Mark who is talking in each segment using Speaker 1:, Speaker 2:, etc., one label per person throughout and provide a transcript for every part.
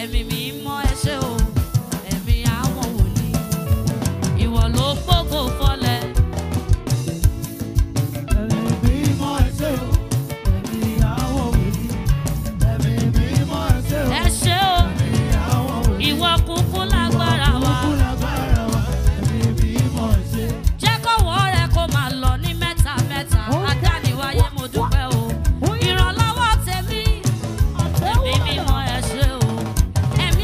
Speaker 1: ẹ̀mí mímọ́ ẹ ṣé o ẹ̀mí àwọn wòlíì ìwọ ló gbógo fọlẹ̀
Speaker 2: Ẹ̀mí mímọ́ ẹ ṣé o, ẹ̀mí àwọn wòlíì. Ẹ̀mí mímọ́ ẹ ṣé o,
Speaker 1: ẹ ṣé o
Speaker 2: ẹ̀mí àwọn wòlíì.
Speaker 1: ìwọ kúkú lágbára wa
Speaker 2: Kúkú lágbára wa, ẹ̀mí mímọ́ ẹ ṣé.
Speaker 1: jẹ́ kọ́wọ́ rẹ kó máa lọ ní mẹ́ta mẹ́ta adániwáyé mo dúpẹ́ o ìrànlọ́wọ́ tèmi ẹ̀mí mímọ́ ẹ ṣé o ẹ̀mí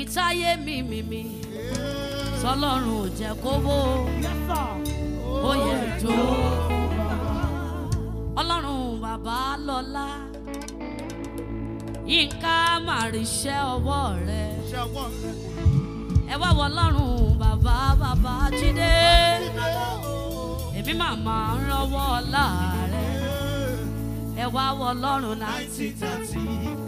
Speaker 1: táyé mi mi mi sọlọ́run ò jẹ́ kówó ó yẹ jó ọlọ́run bàbá lọ́lá yínká màrìṣẹ́ ọwọ́ rẹ̀ ẹ wá wọ ọlọ́run bàbá bàbá jídé èmi màmá ń rọwọ́ ọlá rẹ̀ ẹ wá wọ ọlọ́run náìtì tàtì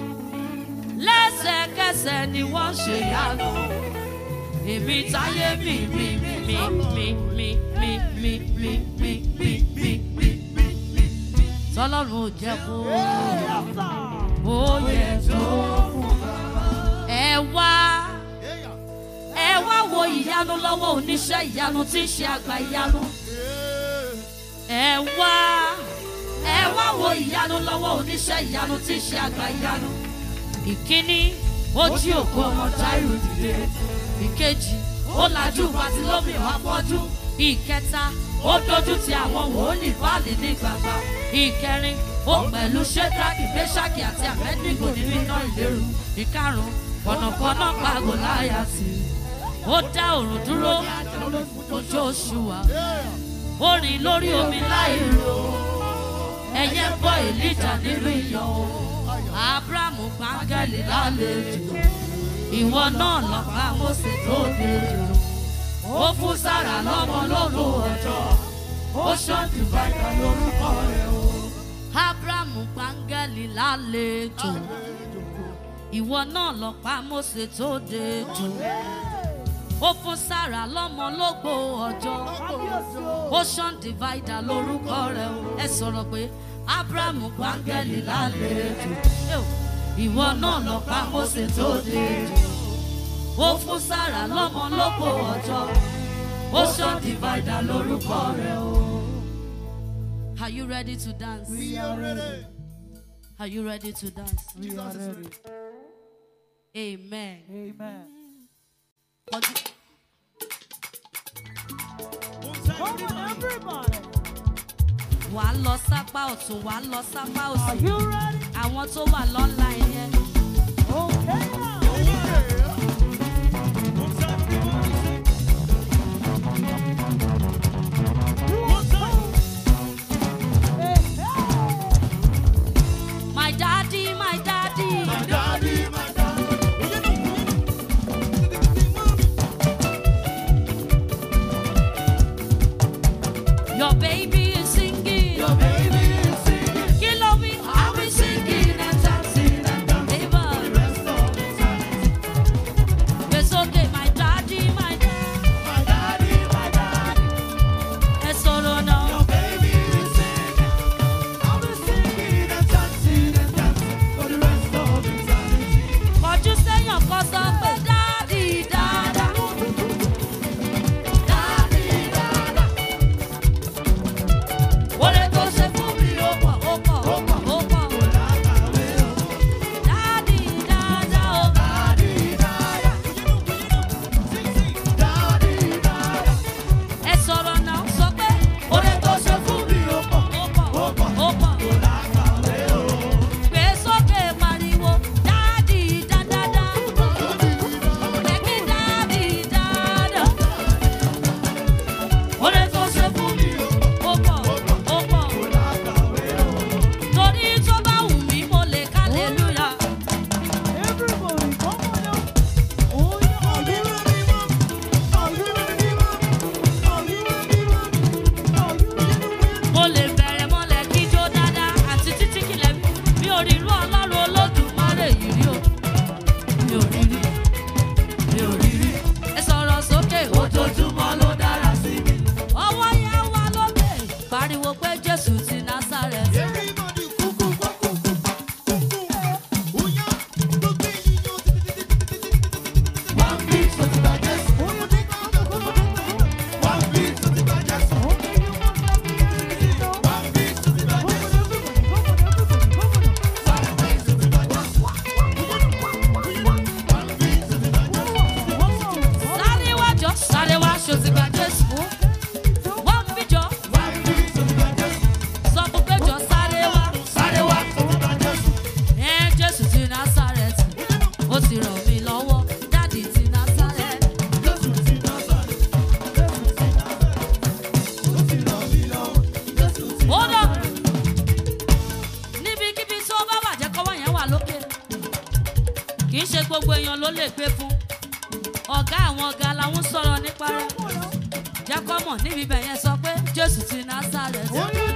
Speaker 1: lẹ́sẹ̀kẹsẹ̀ ni wọ́n ṣe yánu èmi táyé mi mi mi mi mi mi mi mi mi mi mi mi mi mi tọ́lọ́run ò jẹ́ kó ó yẹ tó ẹ wá ẹ wá wo ìyanu lọ́wọ́ oníṣẹ́ ìyanu tí ń ṣe àgbà ìyanu ẹ wá ẹ wá wo ìyanu lọ́wọ́ oníṣẹ́ ìyanu tí ń ṣe àgbà ìyanu ìkíní ó jí òkú ọmọ jáírù dìde ìkejì ó lajú batilómi afọ́jú ìkẹta ó dojú ti àwọn wòlíì báàlì ní gbàgbà ìkẹrin ó pẹ̀lú ṣẹ́dáàkì mẹ́ṣákì àti àmẹ́dìgò nínú iná ìléru ìkarùn kọ̀nàkọ̀nà pàgọ́ láyà sí i ó dá òrùn dúró ojú oṣù wa ó rìn lórí omi láì ro ẹyẹ ń bọ èlíjà nínú iyọ̀ o abrahamu gbángẹ́lì lálejò ìwọ náà lọ́pàá mọ́sẹ̀ tó dejò ó fún sára lọ́mọ lóru ọjọ́ ó ṣọ́ọ̀tì bàtà lórúkọ rẹ̀ o. abrahamu gbángẹ́lì lálejò ìwọ náà lọ́pàá mọ́sẹ̀ tó dejò ó fún sára lọ́mọ lógbó ọjọ́ ocean divider lórúkọ rẹ̀ o ẹ sọ̀rọ̀ pé abrahamu gbángẹ́lì lálejò ìwọ náà lọ pa mọ́sẹ̀ tó dé ó fún sára lọ́mọ lógbó ọjọ́ ocean divider lórúkọ rẹ̀ o. Are you ready to dance?
Speaker 2: We are ready.
Speaker 1: Are you ready to dance?
Speaker 2: We are ready.
Speaker 1: Amen.
Speaker 2: Amen.
Speaker 1: Ọdún-
Speaker 2: Come on, everybody.
Speaker 1: wà á lọ sápá ọ̀tún wà á lọ sápá
Speaker 2: Are
Speaker 1: òsì
Speaker 2: you ready?
Speaker 1: àwọn tó wà lọ́nà yẹn
Speaker 2: Okay now. Hey, hey.
Speaker 1: my daddy my daddy
Speaker 2: Daddy, my daddy.
Speaker 1: your baby is singing
Speaker 2: Your baby is singing.
Speaker 1: kí ló wí
Speaker 2: I'll be singing and dancing and
Speaker 1: kì í ṣe gbogbo èèyàn ló lè gbé fún ọ̀gá àwọn ọ̀gá làwọn sọ̀rọ̀ nípa rẹ̀ jẹ́ kọ́ mọ̀ níbi ibẹ̀ yẹn sọ pé jésù ti násàrẹ́tì.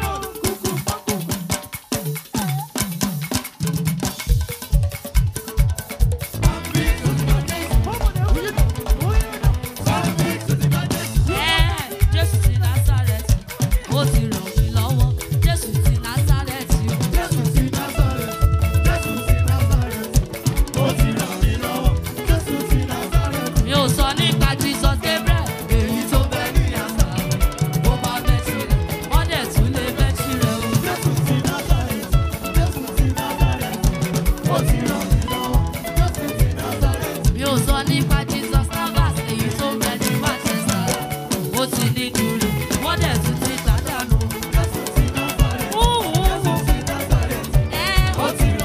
Speaker 1: Ẹ́, Jésù ti Násárẹ́tì, ó ti ràn mí lọ́wọ́. Jésù ti Násárẹ́tì o. Mi ò sọ nípa Jesus Gabriel, èyí tó bẹ́ ní àṣà. Ó bá bẹ́ tirẹ̀, wọ́n dẹ̀ tún lè bẹ́ tirẹ̀ o. Mi ò sọ nípa Jesus Navas, èyí tó bẹ́ ní Manchester. Ó ti ní dùrù, wọ́n dẹ̀ tún ti gbàdánù. Ẹ́, ó ti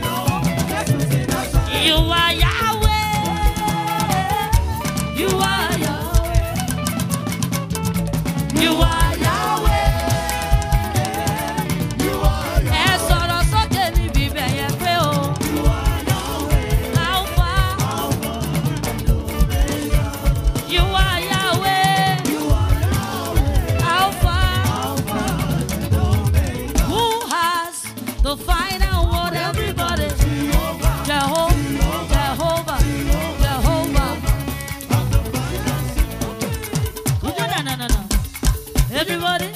Speaker 1: You are Yahweh. You are Yahweh. You are Yahweh. Ẹ sọ̀rọ̀ sókè níbi ibẹ̀ yẹn pé o. Alpha. You are Yahweh. Alpha. Who has the final word? Everybody. Jehovah, Jehovah, Jehovah. No, no, no, no, no. Everybody.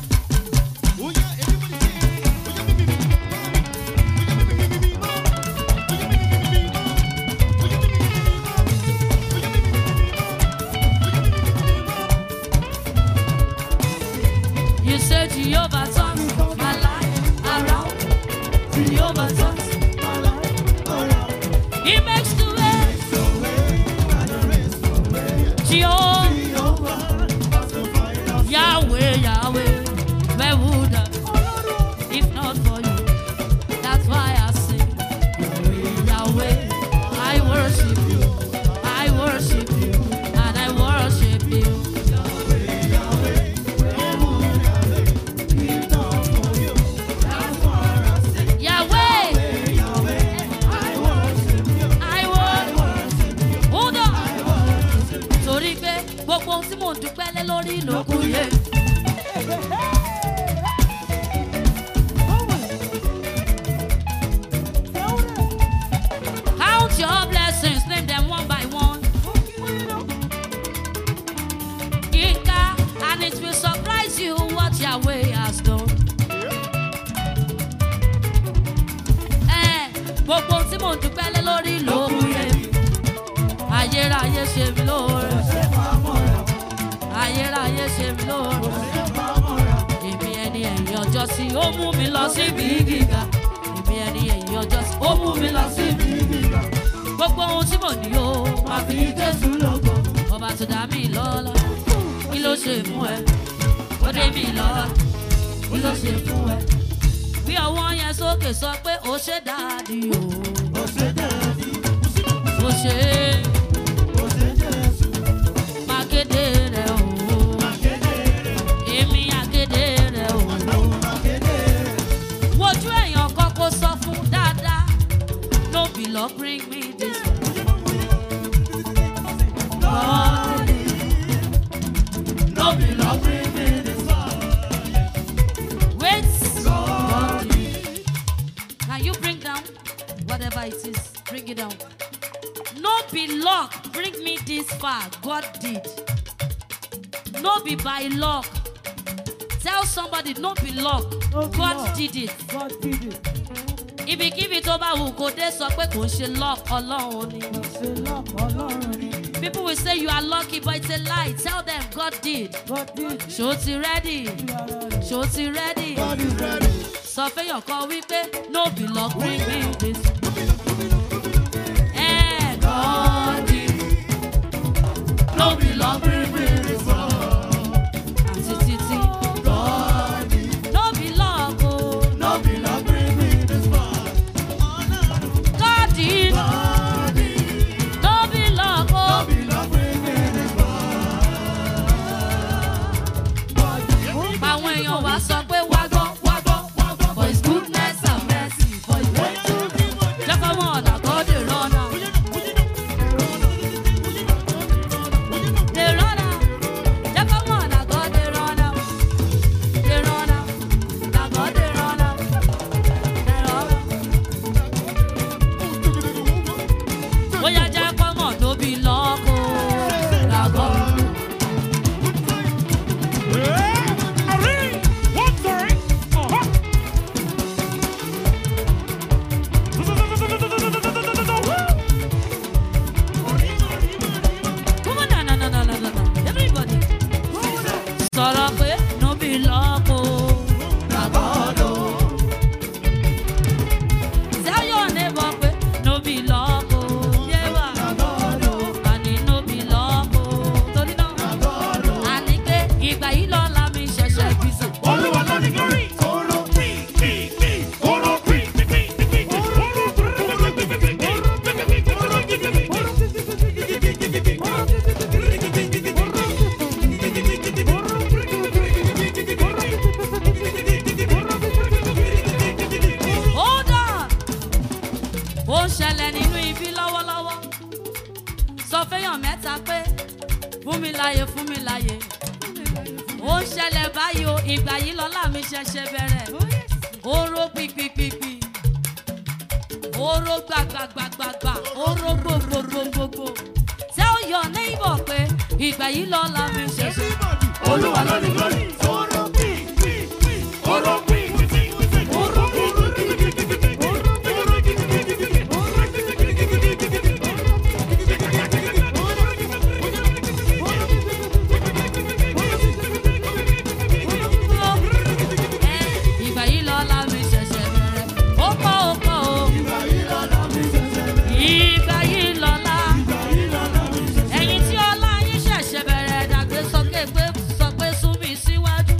Speaker 1: You said Jehovah turns my life around. Jehovah turns. He makes the way. Jehovah, Yahweh, Yahweh, where would I, if not for you? That's why I sing. Yahweh, Yahweh, I worship you. I worship you, and I worship you. Yahweh, I worship. Hold on. Torí pé gbogbo ohun tí mò ń dúpẹ́ lé lórí ló kú yé. Count your blessings, name them one by one. Yinka, and it will surprise you what Yahweh has done. Ẹ, Gbogbo ohun tí mò ń dúpẹ́ lé lórí ló kú yé. Ayérayé ṣe mí lóore. Ayérayé ṣe mí lóore. Èmi ẹni ẹ̀yìn ọjọ́ sí, ó mú mi lọ síbi gíga. Èmi ẹni ẹ̀yìn ọjọ́ sí, ó mú mi lọ síbi gíga. Gbogbo ohun tí mo ní o, máa fi Jésù lógo. Ọba tó dá mi lọ́lá, kí ló ṣe fún ẹ? Ó dé mi lọ́lá, kí ló ṣe fún ẹ? Bí ọwọ́ yẹn sókè sọ pé ó ṣe dáadé o. Ó ṣe é. Máa kéde rẹ̀ o. Èmi àkéde rẹ̀ o. Wojú èèyàn kan kó sọ fún dáadáa. No be luck bring me this far. No be luck bring me this far. Wait. Can you bring down whatever it is? Bring it down. No be luck bring me this far. God did. No be by luck. Tell somebody no be luck.
Speaker 2: No be
Speaker 1: God
Speaker 2: luck.
Speaker 1: did it.
Speaker 2: God did it.
Speaker 1: Ibikíbi tó bá wù kó dé sọ pé kò ń ṣe luck ọlọ́run ni.
Speaker 2: Kò ṣe lọ́pọ̀ ọlọ́run ni.
Speaker 1: People will say you are lucky but it's a lie. Tell them God did.
Speaker 2: God did it.
Speaker 1: Ṣó ti ready? Ṣó ti ready? Sọ fẹ́yàn kan wípé no be luck bring me this. Eh, God did. No be luck bring me this one. Àti títí. God did. No be luck o. God did. No be luck o. Àwọn èèyàn wá sọ pé wá gbọ́, wá gbọ́, wá gbọ́. For his goodness and mercy, for his mercy. bóyá jẹ́ kọ́mọ̀ tóbi lọ́kọ̀ làgọ́. Come on, na, na, na, na, na, na, na. Everybody. Sọ̀rọ̀ pé nóbì lọ́kọ̀ làgọ́. Tell your neighbor pé nóbì lọ́kọ̀ yéwà. Àní nóbì lọ́kọ̀ torí náà. Àní pé ìgbà yìí lọ́la mi ṣẹ̀ṣẹ̀ bí sàn. Hold on. Ó ń ṣẹlẹ̀ nínú ibi lọ́wọ́lọ́wọ́. Sọ fẹ́yàn mẹ́ta pé fún mi láyè fún mi láyè. Ó ń ṣẹlẹ̀ báyìí o, ìgbà yìí lọ́la mi ṣẹ̀ṣẹ̀ bẹ̀rẹ̀. Oró pípípípí. Oró gbàgbàgbàgbà. Oró gbogbogbogbogbò. Tell your neighbor pé ìgbà yìí lọ́la mi ṣẹ̀ṣẹ̀.
Speaker 2: Olúwa lónìí lónìí.
Speaker 1: Ìgbà yìí lọ́la mi ṣẹ̀ṣẹ̀ bẹ̀rẹ̀. Ó pọ̀ ó pọ̀ o. Ìgbà yìí lọ́la. Ẹ̀yin tí ọlá yín ṣẹ̀ṣẹ̀ bẹ̀rẹ̀ dàgbé sókè pé sọ pé sún mi síwájú.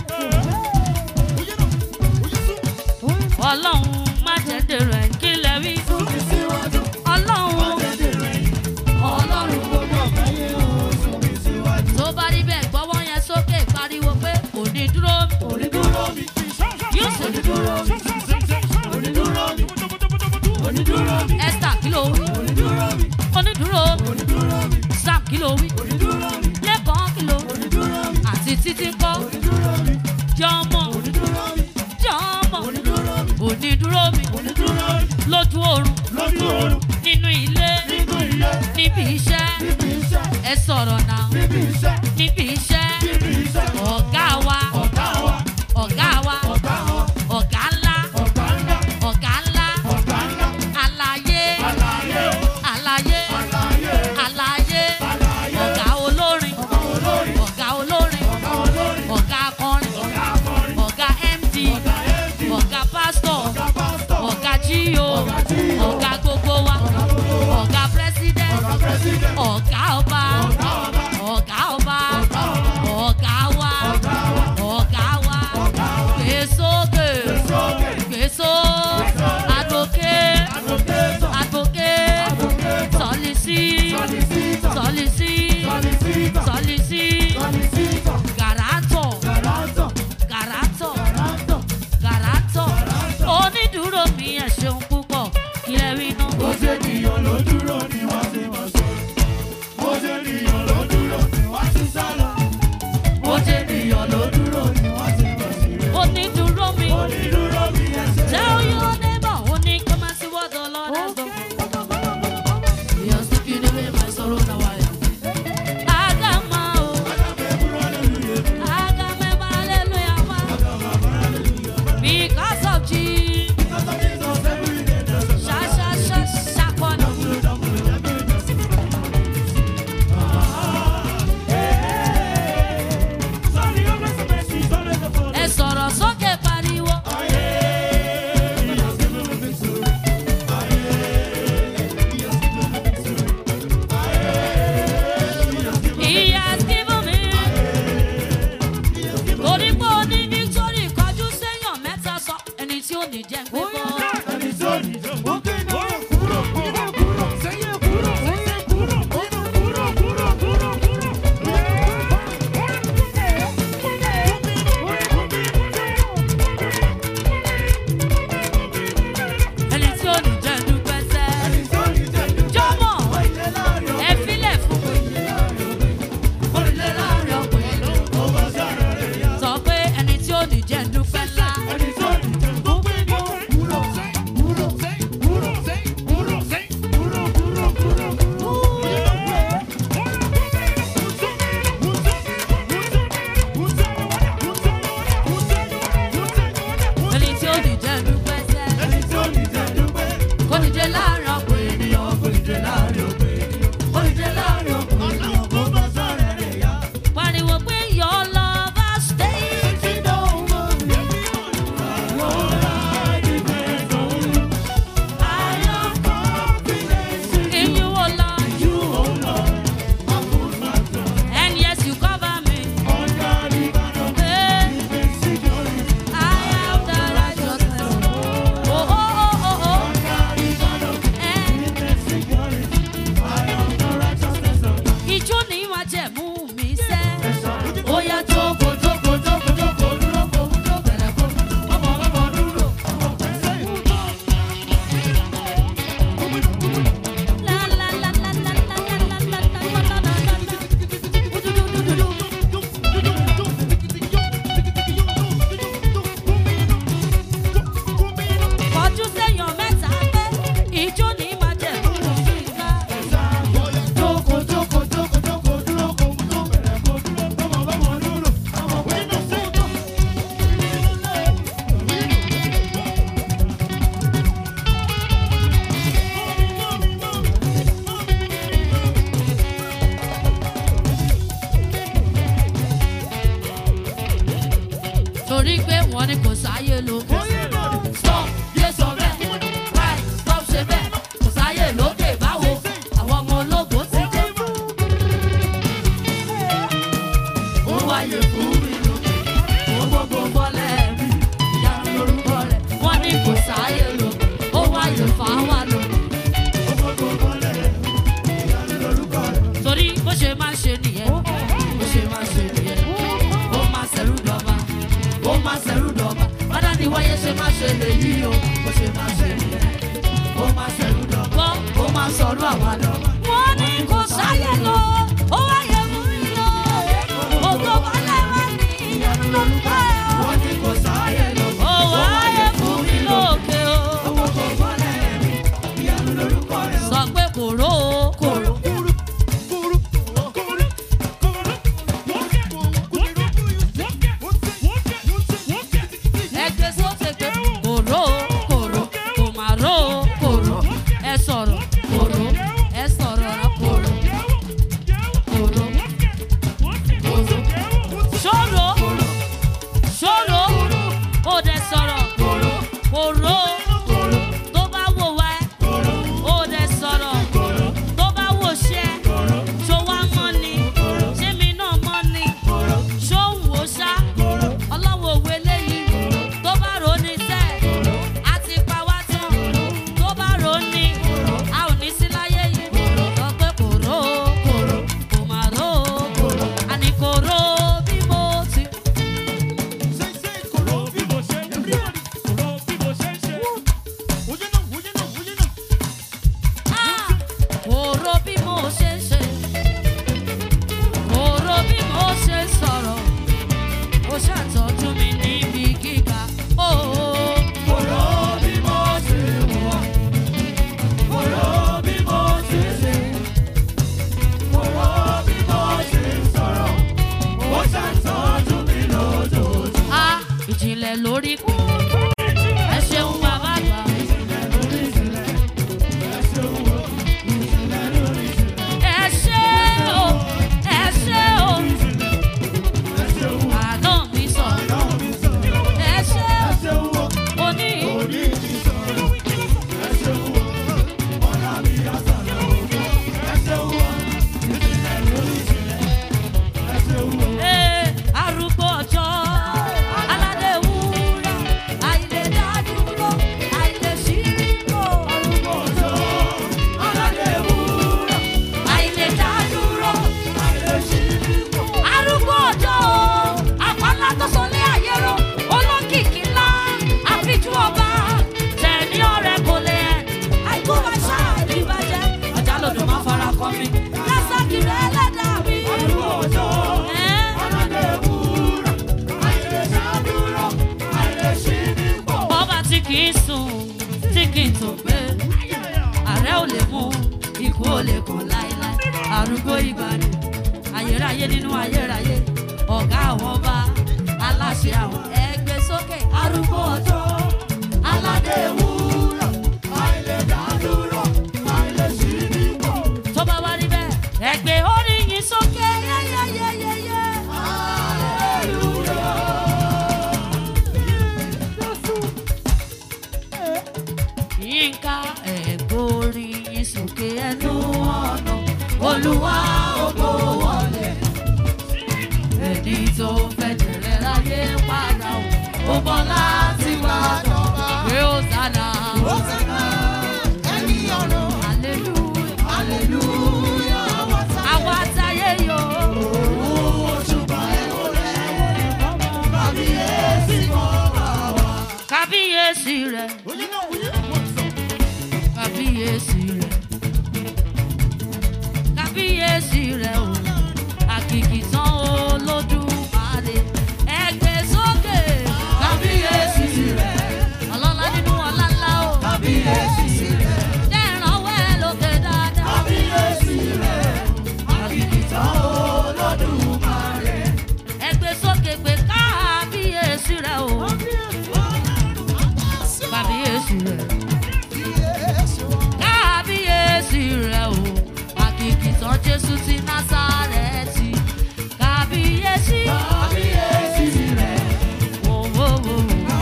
Speaker 1: Ọlọ́run má jẹ́ dèrò ẹ̀ kí lẹ rí. Ọlọ́run Ọlọ́run tó bá rí bẹ́ẹ̀ gbọ́wọ́ yẹn sókè pariwo pé òní dúró mi. Yóò ṣe ní dúró mi. Esther kí ló wí? Onídúró. Sam kí ló wí? Lẹ́kọ̀ọ́ kí ló wí? Àti títí kọ́. Jọmọ. Jọmọ. Onídúró mi. Lójú oorun. Nínú ilé. Níbi iṣẹ́. Ẹ sọ̀rọ̀ náà. Níbi iṣẹ́. Ọ̀gá wa. Ọ̀gá wa. Ọ̀gá ńlá. Ọ̀gá ńlá. Àlàyé. Àlàyé. Àlàyé. Ọ̀gá olórin. Ọ̀gá olórin. Ọ̀gá akọrin. Ọ̀gá MD. Ọ̀gá pásítọ̀. Ọ̀gá GO. Ọ̀gá gbogbo wa. Ọ̀gá president. Ọ̀gá ọba. ṣe máa ṣe nìyẹn bó ṣe máa ṣe nìyẹn ó máa ṣẹ̀rú dọ̀ba ó máa ṣẹ̀rú dọ̀ba bàdá ni wáyé ṣe máa ṣe lèyí o bó ṣe máa ṣe nìyẹn ó máa ṣẹ̀rú dọ̀ba ó máa sọ̀rọ̀ àwọn àdọ̀ba. wọ́n ní kò sáyé lọ ó wáyé mú mi lọ ògbó balẹ̀ wá ní ìyanu lórúkọ ẹ̀ o.
Speaker 2: wọ́n ní kò sáyé lọ.
Speaker 1: ó wáyé fún mi lókè o.
Speaker 2: Ọmọ kò bọ́lẹ̀ mi, ìyanu lorúkọ rẹ̀ o.
Speaker 1: sọ pé kò ró o kò ró. ẹgbẹ́ sókè pé kòró kòró kò má ró kòró ẹ sọ̀rọ̀ kòró ẹ sọ̀rọ̀ rà kòró kòró ṣòro ṣòro ó dẹ sọ̀rọ̀ kòró tó bá wò wá ẹ ó dẹ sọ̀rọ̀ tó bá wò ṣẹ́ ṣó wá mọ́ ni ṣé mi náà mọ́ ni ṣó ń wò ṣá ọlọ́wọ́ òwe léyìí tó bá rò ó ní sẹ́ á ti pa wá tán tó bá rò ó ní a ò ní sí láyé yìí sọ pé kò ró kò ró kò má ró kò ró àní kò ró bí mo ti. Ah! kò ró bí mo ṣe ń ṣe kò ró bí mo ṣe ń sọ̀rọ̀ ó ṣàtọ́jú mi níbi gíga. Oh, oh.
Speaker 2: Kòró bí mo ṣe wọ̀, kòró bí mo ṣe ṣe, kòró bí mo ṣe sọ̀rọ̀, ó ṣàtọ́jú mi lójoojúmọ́.
Speaker 1: a ìjìnlẹ̀ lórí kù. ẹ ṣeun bàbá àgbà. ẹ ṣe o ẹ ṣe o àná mi sọ̀rọ̀. ẹ ṣe o oní ee arúgbó ọjọ́ aládé wúrà àìlè dádúró àìlè ṣíríkò. àìlè dádúró arúgbó ọjọ́ àpáńlá tó sọlé ayéró olókìkí ńlá àfijú ọba tẹ̀ní ọ̀rẹ́ kò lè ẹ̀ àìkú àṣà ìbàjẹ́ ọjà lòdù máa fara kọ́ mi lásàkì rẹ̀ ẹlẹ́dàá mi. Ẹ́, ọba tí kì í sùn tí kì í tó gbé ààrẹ ò lè mú ikú ò lè kàn láéláé arúgbó ìgbàanì ayérayé nínú ayérayé ọ̀gá àwọn ọba aláṣẹ àwọn ẹgbẹ́ sókè arúgbó ọjọ́ aládé wúrà tó bá wá rí bẹ́ẹ̀ ẹgbẹ́ orí yìí sókè yẹ́yẹ́yẹ́yẹ́. yínká ẹ̀gbórí yín sókè ẹnu ọ̀nà olúwa ògbó wọlé ẹni tó fẹ́ jẹ̀rẹ̀ láyé padà wò ó bọ́ láti wá dọ̀gba pé ó sànà hallelujah àwa táyé yọ kábíyèsí rẹ̀ kábíyèsí rẹ̀ kábíyèsí rẹ̀ o àkìkì tán olódùmarè ẹgbẹ́ sókè kábíyèsí rẹ̀ ọlọ́lá nínú ọlá ńlá o dẹ́ran wẹ́ lókè dáadáa àkìkì tán ẹgbẹ́ sókè pé kábíyèsí rẹ̀ o kábíyèsí rẹ̀ kábíyèsí rẹ̀ o àkìkì tán jésù ti násàrẹ́tì kábíyèsí wo wo wo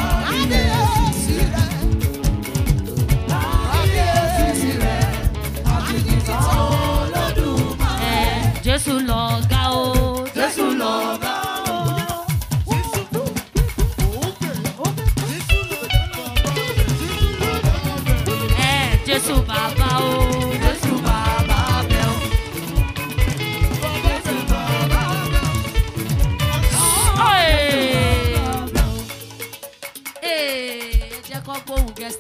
Speaker 1: ẹ jésù lọ̀gá o jésù lọ̀gá ẹ jésù bàbá o jésù bàbá bẹ o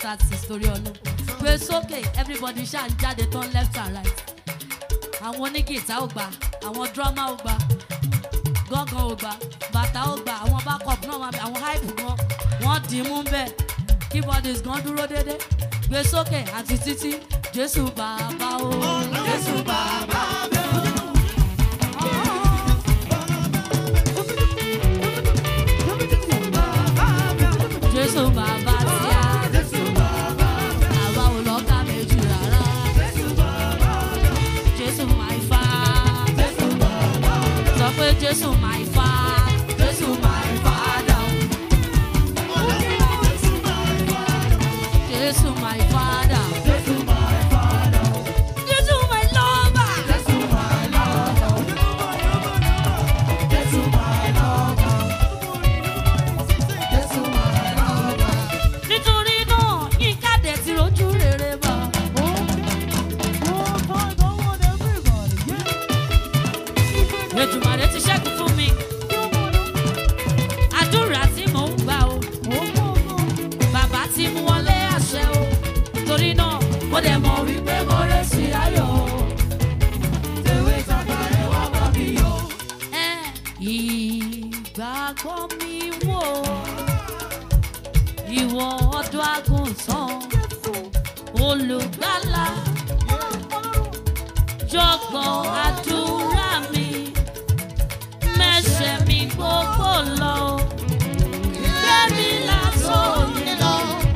Speaker 1: artist torí ọlọ́ gbé sókè everybody ṣáà ń jáde tán left and right àwọn onígìtá ò gbà àwọn drummer ò gbà gángan ò gbà bàtà ò gbà àwọn backup náà wà bẹ̀, àwọn hype gan wọ́n dì í mú bẹ́ẹ̀ keyboardist gan dúró déédé gbé sókè àti títí jésù bàbá o jésù bàbá jésù bàbá tíá àwa ò lọ́ka méjì rárá jésù my fa sọ pé jésù my fa jésù my father jésù my father jésù my lover nítorí náà yínká dẹ̀ ti rojú rere bọ̀. Èdùmàrè ti ṣẹ́gun fún mi. Àdúrà tí mò ń gbà o. Bàbá ti mú wọlé àṣẹ o. Torí náà, mo dẹ̀ mọ̀ wípé mo rẹ̀ sí ayọ̀ o. Ẹ ìgbàgbọ́ mi wò. Ìwọ ọdún àgùntàn. Olùgbàlà jọ̀gbọ́n àdúrà mi mẹ́sẹ̀ mi gbogbo lọ. Gbẹ́mi látòní lọ.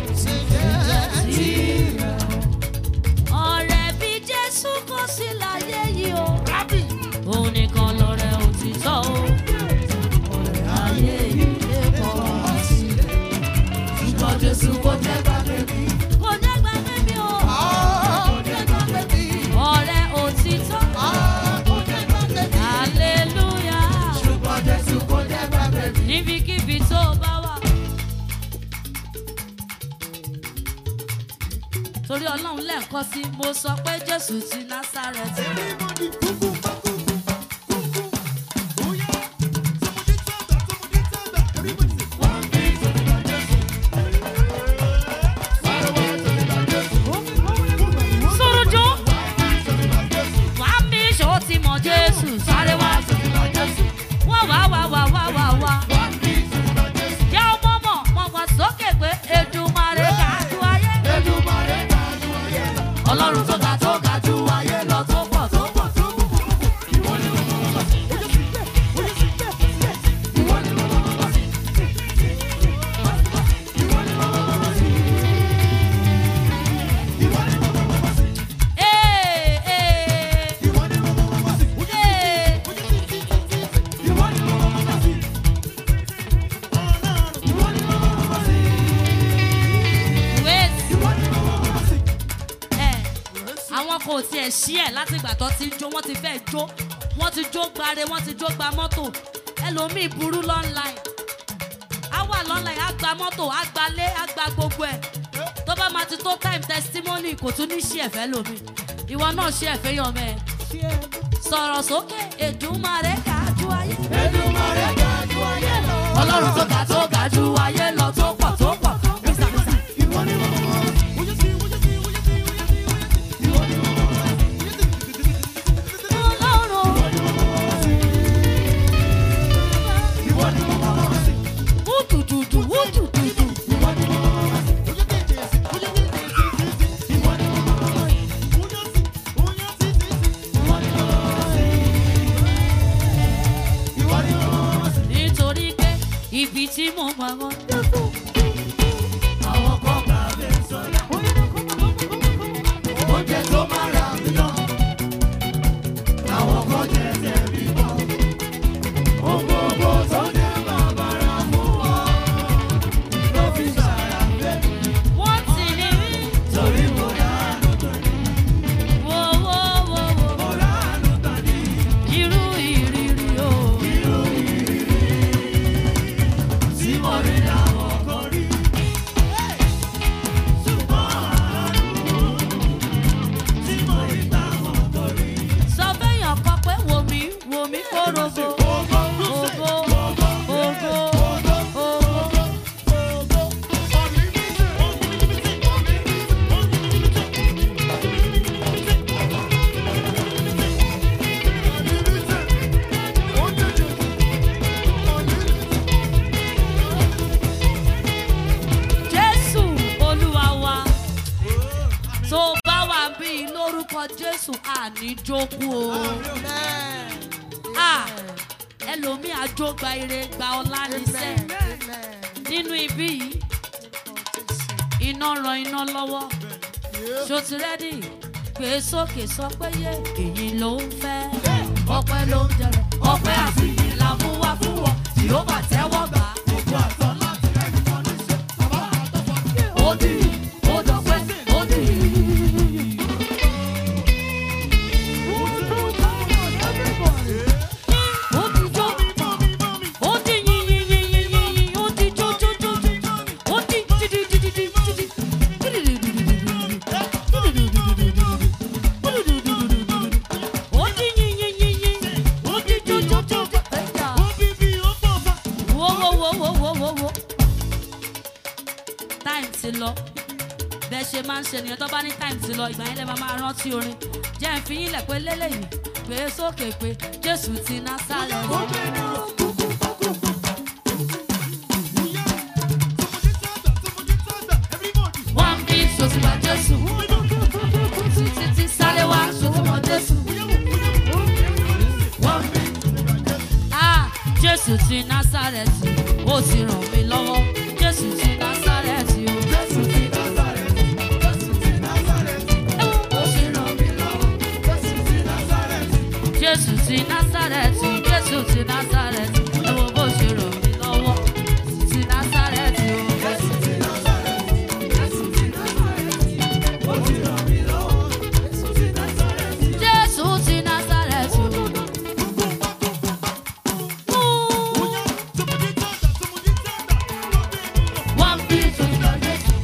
Speaker 1: Ọ̀rẹ́ bí Jésù kò sí láyé yìí o. Òun nìkan lọ̀rẹ́ òtítọ́ o. Ọ̀rẹ́ ayé yìí lè kọ́ wá sílẹ̀. Ṣùgbọ́n Jésù kò jẹ́ gbàgbé mi. Kò jẹ́ gbàgbé mi o. Ọ̀rẹ́ òtítọ́. Hallelujah. níbikíbi tó o bá wà. torí ọlọ́run lẹ́ẹ̀kan sí mo sọ pé jésù ti násàrẹ́tì. sọ̀rọ̀jọ́ wà á mi ṣó ti mọ jésù sáré wá. wá wá wá wá wá wá wá. jẹ́ ọmọ mọ̀ mọ̀ wá sókè pé Èdùmàrè ga ju ayé. ọlọ́run tó ga tó ga ju ayé lọ tó pọ̀ tó pọ̀ tó pọ̀. Ee, ee, ee. Wait. Ẹ, àwọn kò tiẹ̀ ṣí ẹ̀ láti ìgbà tó ti jó wọ́n ti fẹ́ jó wọ́n ti jó gbare wọ́n ti jó gba mọ́tò ẹlòmíì burú lọ́nláìn á wà lọ́nláìn á gba mọ́tò á gbalé á gba gbogbo ẹ̀ tó bá máa ti tó time testimony kò tún ní ṣí ẹ̀fẹ́ lómi ìwọ náà ṣí ẹ̀fẹ́ yọ̀ mẹ́ sọ̀rọ̀ sókè Èdùmàrè ga ju ayé. ọlọ́run tó ga tó ga ju ayé lọ tó pọ̀ tó pọ̀. Mísà, mísà. Ọlọ́run. Wúdùdùdù, wúdùdùdù. nítorí pé ibi tí mo gbà mọ́. àwọn kan gbà mí sọ́dọ̀. oúnjẹ tó máa rà mí lọ. àwọn kan jẹ tẹ̀mí bọ̀. ohun gbogbo tó jẹ́ bàbàrà fún wọn. ló fi ṣàrà bẹ́ẹ̀. wọ́n ti ní rí. torí mo rà á nù tán ní. wo wo wo wo. mo rà á nù tán ní. irú ìrírí o. irú ìrírí tí mo rí náà. àní jókòó o Ah, ẹlòmíì àjò gba ire gba ọlá níṣẹ́ nínú ibi yìí iná ran iná lọ́wọ́ ṣó ti rẹ́dì gbé sókè sọ pé yé èyí ló ń fẹ́ ọpẹ́ ló ń jẹrẹ ọpẹ́ àti ìlà mú wá fún wọn tí ó bá tẹ́wọ́ gbà á. ó dì ó dọ̀pẹ́ ó dì. ó ti jó ó ti yìn yìn yìn yìn yìn yìn ó ti jó jó jó jó ó ti dìdì dìdì dìdì ó ti yìn yìn yìn yìn ó ti jó jó jó jó. wo wo wo wo wo wo wo time ti lọ bẹ́ẹ̀ ṣe máa ń ṣe nìyẹn tó bá ní time ti lọ ìgbà yẹn lè máa máa rántí orin jẹ́ ń fi yín lẹ̀ pé lélẹ́yìn gbé sókè pé jésù ti násàlẹ̀ rẹ̀. wọ́n bí sòtìmọ̀ jésù títí tí sáré wá sòtìmọ̀ jésù. wọ́n bí. Ah, jésù ti násàrẹ̀tì ó ti ràn mí lọ́wọ́ jésù ti násàrẹ̀tì o. jésù ti násàrẹ̀tì jésù ti násàrẹ̀tì ó ti ràn mí lọ́wọ́ jésù ti násàrẹ̀tì. jésù ti násàrẹ̀tì jésù ti násàrẹ̀tì ẹ wo bó ṣe ràn mí lọ́wọ́ ti násàrẹ̀tì o. jésù ti násàrẹ̀tì jésù ti násàrẹ̀tì ó ti ràn mí lọ́wọ́ jésù ti násàrẹ̀tì. jésù ti násàrẹ̀tì o. One piece of the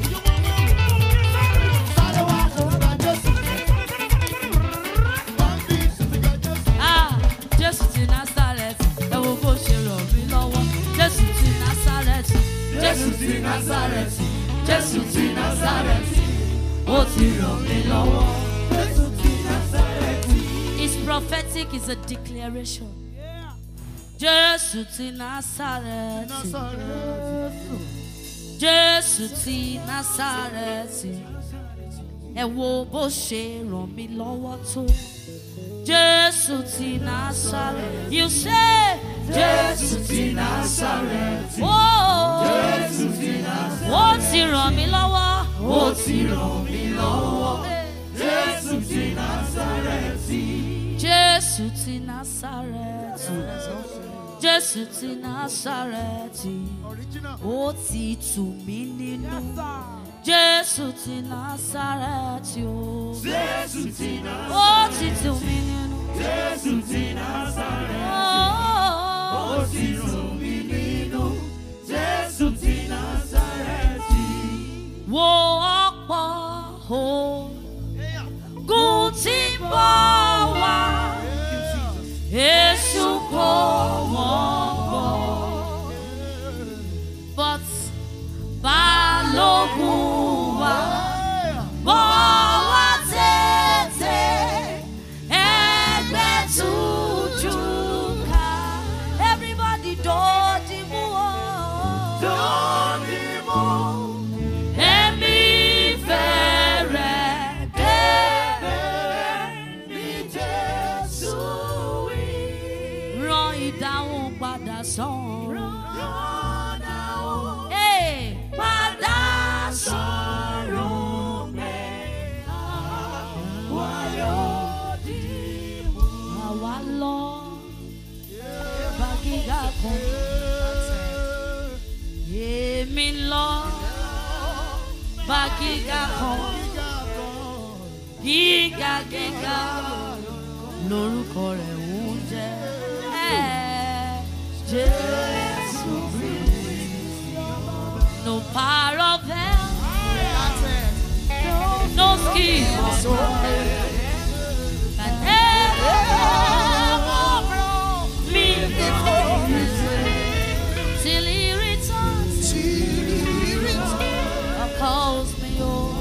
Speaker 1: Ah, Jésù ti Násárẹ́tì, ẹ wo bó ṣe ràn mí lọ́wọ́. Jésù ti Násárẹ́tì, Jésù ti Násárẹ́tì, Jésù ti Násárẹ́tì, ó ti ràn mí lọ́wọ́. Jésù ti Násárẹ́tì. It's prophetic, it's a declaration. Jésù ti Násárẹ́tì. Jésù ti Násárẹ́tì. Ẹ wo bó ṣe ràn mí lọ́wọ́ tó. Jésù ti Násárẹ́tì. You say Jésù ti Násárẹ́tì. Oh, Jésù ti Násárẹ́tì. Ó ti ràn mí lọ́wọ́. Ó ti ràn mí lọ́wọ́. Jésù ti Násárẹ́tì. Jésù ti Násárẹ́tì. Jésù ti Násárẹ́tì. Ó ti tù mí nínú. Jésù ti Násárẹ́tì o. Jésù ti Násárẹ́tì. Ó ti tù mí nínú. Jésù ti Násárẹ́tì. Ó ti tù mí nínú. Jésù ti Násárẹ́tì. Wo ọ̀pọ̀ ogun tí ń bọ̀ wá. Èṣù kò wọ́n bọ̀. But balógun wa bọ̀ wá tètè ẹgbẹ́ tuju ká. Everybody dòdì mú o. Dòdì mú. Èmi fẹ́rẹ̀ dé. Ní Jésù wí. Rán ìdáhùn padà sọ́run. Rán ìdáhùn. Ee, padà sọ́run mẹ́ta. Wáyọ̀ dìbò. Àwa lọ bá gíga kan. Èmi lọ bá gíga kan. Gíga gíga lórúkọ rẹ̀ ń jẹ́ ẹ̀ Jésù No power of hell, no scheme of can ever me till he returns or calls me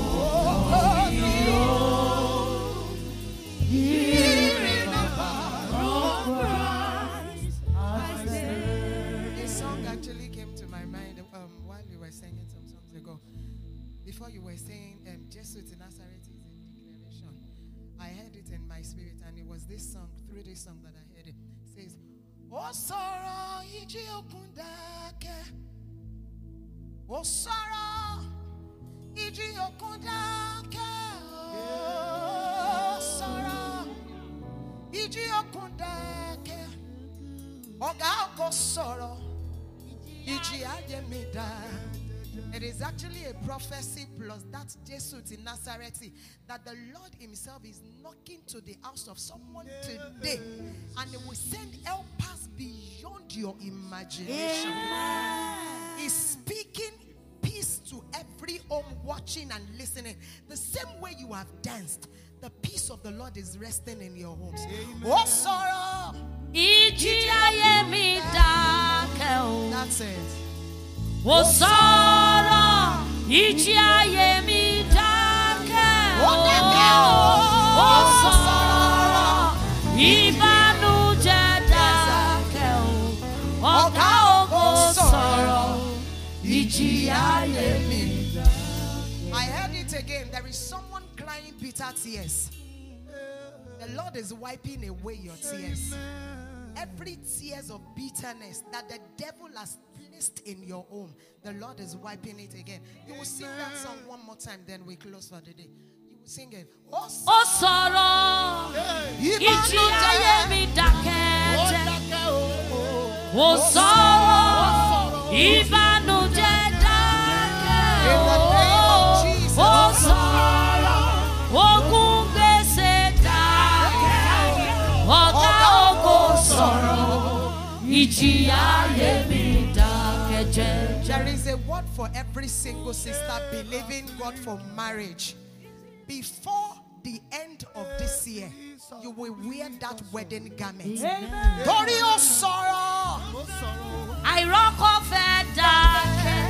Speaker 3: This song actually came to my mind um, while you were singing some songs ago. Before you were saying, um, Jesus to Nazareth is a declaration. was this song, through this song that I heard it. It says, O sorrow iji okundake. O sorrow iji okundake. O sorrow iji okundake. Ọ̀gá ògo sọ̀rọ̀ ìjì ayé mi dá. It is actually a prophecy plus that Jesus in Nazareth that the Lord Himself is knocking to the house of someone today and He will send helpers beyond your imagination. He's speaking peace to every home watching and listening. The same way you have danced, the peace of the Lord is resting in your homes. Oh, sorrow.
Speaker 1: ìjì ayé mi dákẹ́ o.
Speaker 3: That's it.
Speaker 1: Ó sọ̀rọ̀ ìjì ayé mi dákẹ́
Speaker 3: Ó dákẹ́
Speaker 1: o.
Speaker 3: o.
Speaker 1: Ó sọ̀rọ̀ ìbànújẹ́ dákẹ́ o. Ọ̀gá ògo sọ̀rọ̀ ìjì ayé mi.
Speaker 3: I heard it again. There is someone crying bitter tears. The Lord is wiping away your tears. Every tears of bitterness that the devil has placed in your home, the Lord is wiping it again. You will sing that song one more time, then we close for the day. You will sing it. Oh,
Speaker 1: Ó sọ̀rọ̀ ìjì ayé mi dákẹ́ jẹ́. Ó sọ̀rọ̀ ìbànújẹ́ dákẹ́
Speaker 3: In the name of
Speaker 1: o.
Speaker 3: Jesus.
Speaker 1: Ó sọ̀rọ̀ ogun gbèsè dákẹ́. Ọ̀gá ògo sọ̀rọ̀ ìjì ayé mi dákẹ́ jẹ́.
Speaker 3: There is a word for every single sister believing God for marriage. Before the end of this year, you will wear that wedding garment. Torí ó sọ̀rọ̀.
Speaker 1: Àìrọ́kọ̀ fẹ́ dákẹ́.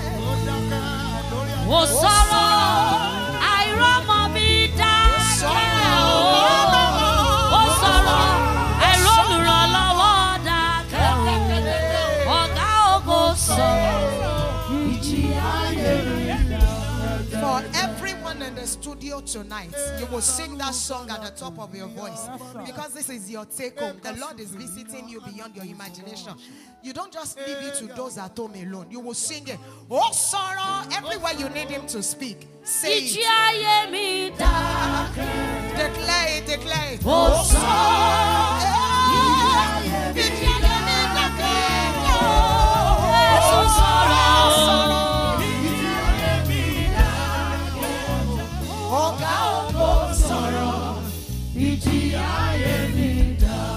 Speaker 1: Ó sọ̀rọ̀ àìrọ́mọ bí dákẹ́ o. Ó sọ̀rọ̀ àìrọ́lùrànlọ́wọ́ dákẹ́ o. Ọ̀gá ògo sọ̀rọ̀ ìjì ayé mi.
Speaker 3: For everyone in the studio tonight, you will sing that song at the top of your voice because this is your take home. The Lord is visiting you beyond your imagination. You don't just leave it to those at home alone. You will sing it. Oh, sorrow, everywhere you need Him to speak. Say
Speaker 1: Ìjì
Speaker 3: it.
Speaker 1: ayé mi dákẹ́.
Speaker 3: Declare it, declare it.
Speaker 1: Ó sọ̀rọ̀
Speaker 3: Eh, ìjì ayé mi dákẹ́.
Speaker 1: Jésù sọ̀rọ̀.
Speaker 3: Ọ̀gá ògo sọ̀rọ̀.
Speaker 1: Ìjì ayé mi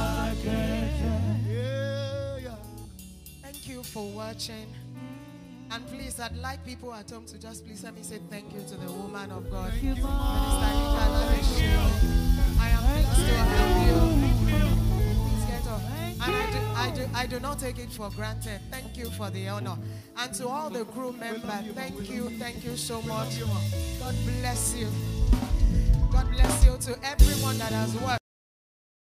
Speaker 3: Thank you for watching. And please, I'd like people at home to just please let me say thank you to the woman of God. Minister Ika Laleshe. I am pleased to have you. Please get up. And I do, I, do, I do not take it for granted. Thank you for the honor. And to all the crew members, thank you, thank you so much. God bless you. God bless you to everyone that has worked.